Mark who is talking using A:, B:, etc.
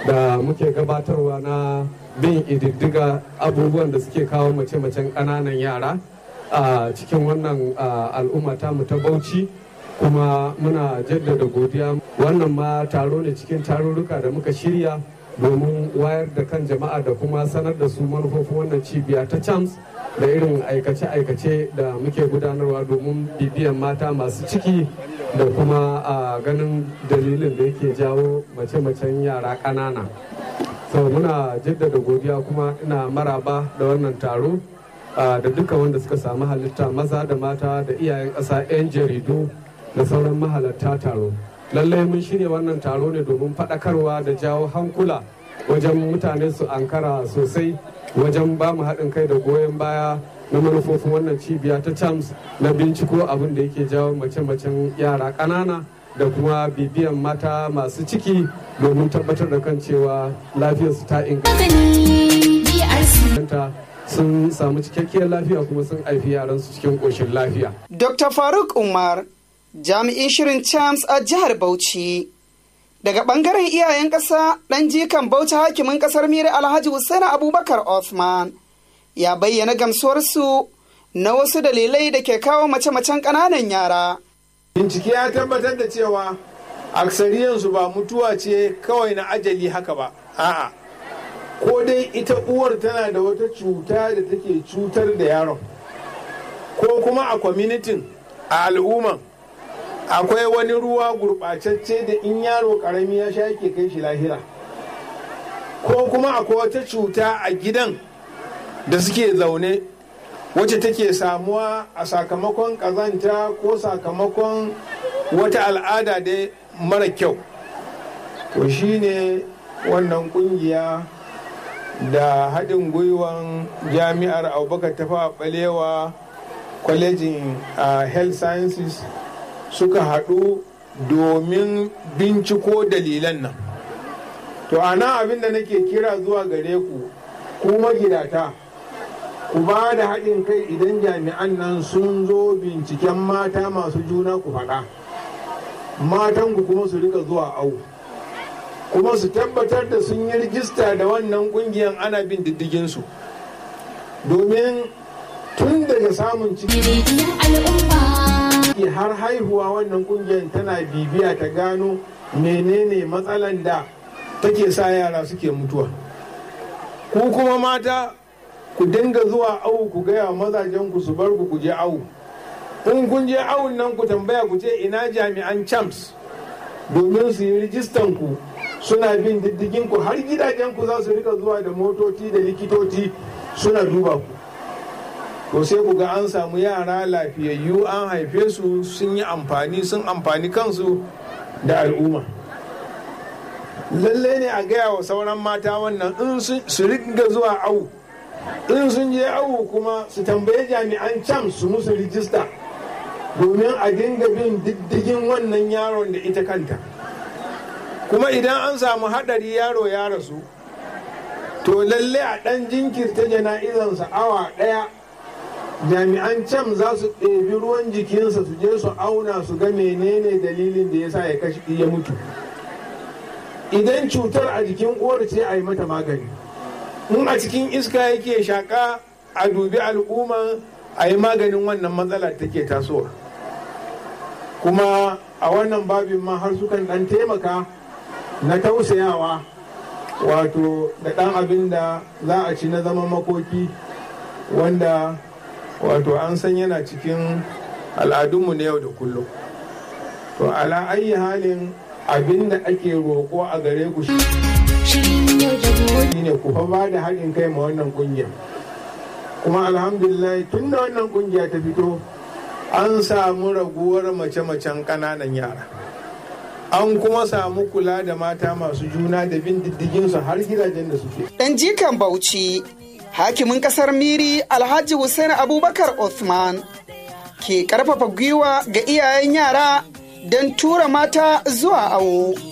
A: da muke gabatarwa na bin ididdiga abubuwan da suke kawo mace-macen ƙananan yara a cikin wannan al'umma mu ta bauchi kuma muna jaddada godiya wannan ma taro ne cikin tarurruka da muka shirya domin wayar da kan jama'a da kuma sanar da su manufofin wannan cibiya ta chams da irin aikace-aikace da muke gudanarwa domin bibiyan mata masu ciki da kuma a ganin dalilin da yake jawo mace-macen yara ƙanana so muna jaddada godiya kuma ina maraba da wannan taro da duka wanda suka samu halitta maza da mata da iyayen ƙasa 'yan jaridu da sauran mahalarta taro lallai mun shirya wannan taro ne domin faɗakarwa da jawo hankula wajen mutane su ankara sosai wajen ba mu haɗin kai da goyon baya na manufofin wannan cibiya ta chams na binciko abin da yake jawo mace-macen yara ƙanana da kuma bibiyan mata masu ciki domin tabbatar da kan cewa lafiyarsu ta inganta sun samu cikakkiyar lafiya kuma sun haifi yaransu cikin ƙoshin lafiya.
B: Dr. Faruk Umar jami'in shirin chams a jihar Bauchi. Daga ɓangaren iyayen ƙasa ɗan jikan Bauchi hakimin ƙasar Miri Alhaji Hussaini Abubakar Othman ya bayyana gamsuwarsu na wasu dalilai da ke kawo mace-macen ƙananan yara.
C: Bincike ya tabbatar da cewa aksariyansu ba mutuwa ce kawai na ajali haka ba, a'a. Ko dai ita uwar tana da wata cuta da take cutar da yaron, ko kuma a kwamitin a al'umman akwai wani ruwa gurɓacacce da in yaro ƙarami ya sha yake kai shi lahira ko kuma akwai wata cuta a gidan da suke zaune wacce take samuwa a sakamakon ƙazanta ko sakamakon wata al'ada da mara kyau to shine wannan ƙungiya da haɗin gwiwan jami'ar abubakar tafa balewa kwalejin health sciences suka haɗu domin binciko dalilan nan to ana abin da nake kira zuwa gare ku ku magidata ku ba da haɗin kai idan jami'an nan sun zo binciken mata masu juna ku faɗa matan ku kuma su rika zuwa au kuma su tabbatar da sun yi rijista da wannan ƙungiyar ana bin diddiginsu domin tun daga samun ciki har haihuwa wannan kungiyar tana bibiya ta gano menene matsalan da take sa yara suke mutuwa ku kuma mata ku dinga zuwa awu ku gaya mazajen ku su bar ku ku je awu in kun je awun nan ku tambaya ku ce ina jami'an champs domin su yi rijistan ku suna bin diddigin ku har gidajen ku za su rika zuwa da motoci da likitoci suna duba ku to sai ku ga an samu yara lafiyayyu an haife su sun yi amfani sun amfani kansu da al'umma lalle ne a gaya wa sauran mata wannan in su riga zuwa awu in sun je awu kuma su tambaye jami'an cam su musu rijista domin a dinga bin diddigin wannan yaron da ita kanta kuma idan an samu haɗari yaro ya rasu to lalle a ɗan jinkirta jana'izansa awa ɗaya jami'an can za su ɗebi ruwan jikinsa su je su auna su ga menene dalilin da ya sa ya kashi ya mutu idan cutar a jikin uwar ce a yi mata magani in a cikin iska yake shaƙa a dubi al'umma a yi maganin wannan matsala take tasowa kuma a wannan babin ma har sukan ɗan taimaka na tausayawa wato da ɗan abin da za a ci na zama makoki wanda wato an san yana cikin al'adunmu na yau da kullum to ala ayi halin abin da ake roƙo a gare ku shi ne ku fa ba da haɗin kai ma wannan ƙungiya kuma alhamdulillah tun da wannan ƙungiya ta fito an samu raguwar mace-macen ƙananan yara an kuma samu kula da mata masu juna da bin diddiginsu har gidajen da suke
B: ɗan jikan bauchi hakimin kasar miri alhaji hussein abubakar Othman ke karfafa gwiwa ga iyayen yara don tura mata zuwa awo